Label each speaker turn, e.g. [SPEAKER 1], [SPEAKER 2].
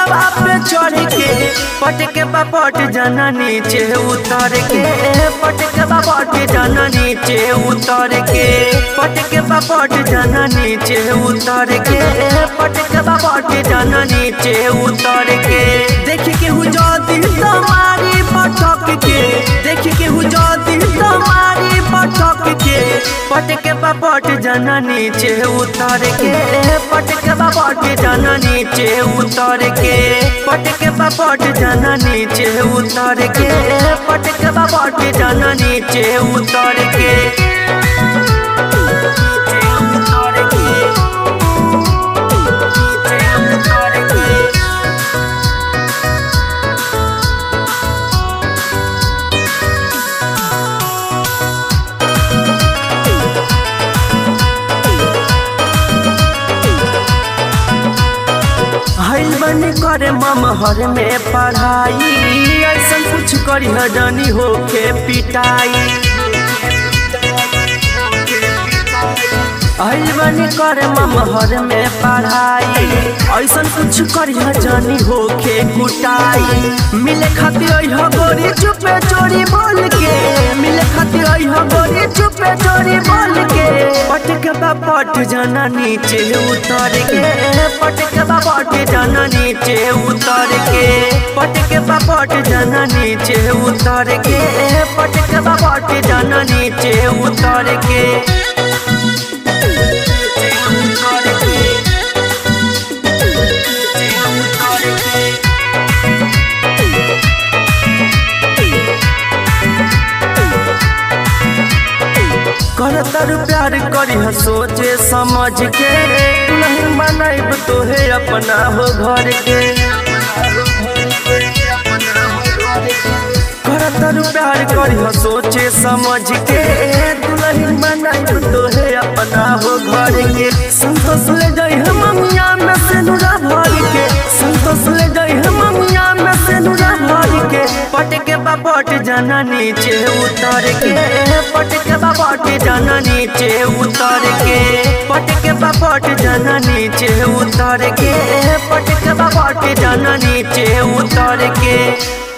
[SPEAKER 1] छतवा पे चढ़ के पटके बापट जाना नीचे उतर के पटके बापट जाना नीचे उतर के पटके बापट जाना नीचे उतर के पटके बापट जाना नीचे उतर के देख के हुजती तुम्हारी पटक के देख के हुजती तुम्हारी पटक के पटके बापट जाना नीचे उतर के पटके बापट जाना नीचे उतर के पटके बापट जाना नीचे उतर के पटके बापट जाना नीचे उतर के उतर के उतर के हईल बनी करे ममहर में पढ़ाई ऐसा कुछ करी हजानी होके पिटाई हईल बनी करे ममहर में पढ़ाई ऐसा कुछ करी हजानी होके कुटाई मिले खातिर अइह गोरी चुपे चोरी बोल के मिले खातिर अइह गोरी चुपे चोरी बोल के पटके बापट जाना नीचे उतर के पटके बापट जाना नीचे उतर के पटके बापट जाना नीचे उतर के पटके बापट जाना नीचे उतर के उतर के उतर के करतर प्यार करी सोचे समझ के नहीं बनाइब तोहे अपना हो घर के करतर प्यार करी सोचे समझ के दुल्हन बनाइब तोहे अपना हो घर के संतोष ले जाई हम ममिया में से नुरा भर के संतोष ले जाई हम ममिया में से नुरा भर के पटके बापट जाना नीचे उतर के पटके बापट जाना नीचे उतर के पटके बापट जाना नीचे उतर के पटके बापट जाना नीचे उतर के